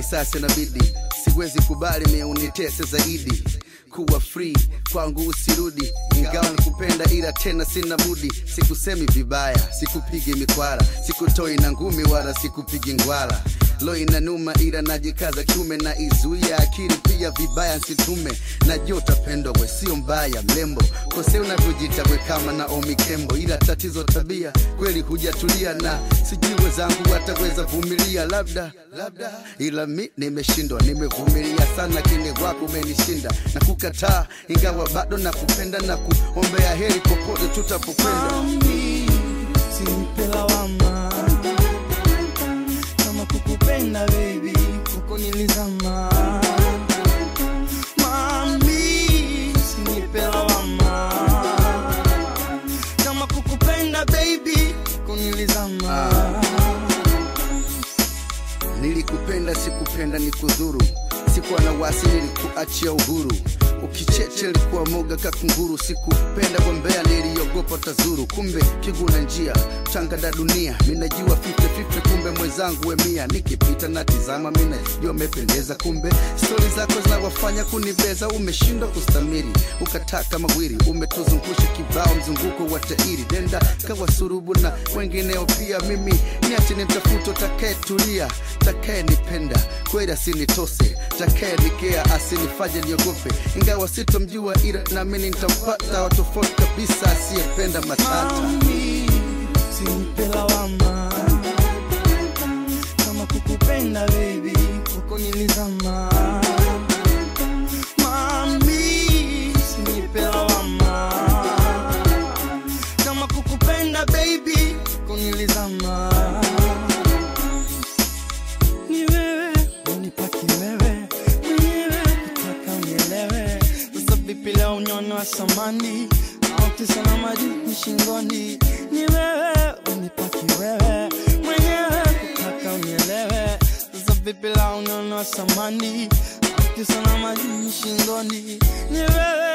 sasa inabidi siwezi kubali mie unitese zaidi kuwa free kwangu usirudi ingawa nikupenda ila tena sina budi sikusemi vibaya sikupigi mikwara sikutoi na ngumi wala sikupigi ngwala lo inanuma ila najikaza kiume na izuia akili pia vibaya nsitume najua utapendwa we sio mbaya mlembo kose unavyojita we kama na omikembo ila tatizo tabia kweli hujatulia na sijui wezangu wataweza vumilia labda labda ila mi nimeshindwa nimevumilia sana kini wako umenishinda na kukataa ingawa bado nakupenda na kuombea heri popote tutapokwenda Mami, usinipe lawama kama kukupenda baby huko nilizama Mami, usinipe lawama kama kukupenda baby huko nilizama nilikupenda sikupenda ni kudhuru sikuwa na wasi nilikuachia uhuru ukicheche likuwa moga kakunguru sikupenda kwa mbea niliogopa tazuru kumbe kiguna njia tangada dunia minajua fifte fifte kumbe mwenzangu wemia nikipita na tizama minajua mependeza kumbe stori zako zinawafanya kunibeza umeshindwa kustamiri ukataka mawiri umetuzungusha kibao mzunguko wa tairi denda kawa surubu na wengineo pia mimi niache ni mtafuto takayetulia takayenipenda kweli asinitose takayenikea asinifanye niogope ingawa sitomjua ila naamini nitampata wa tofauti kabisa asiyependa matata Mami, usinipe lawama kama kukupenda baby huko nilizama Mami, usinipe lawama kama kukupenda baby huko nilizama ni wewe unipaki wewe mwenyewe kutaka unielewe sasa vipi leo unyono wa samani au kisa na maji ni shingoni ni wewe unipaki wewe mwenyewe kutaka unielewe sasa vipi leo unyono wa samani au kisa na maji ni shingoni ni wewe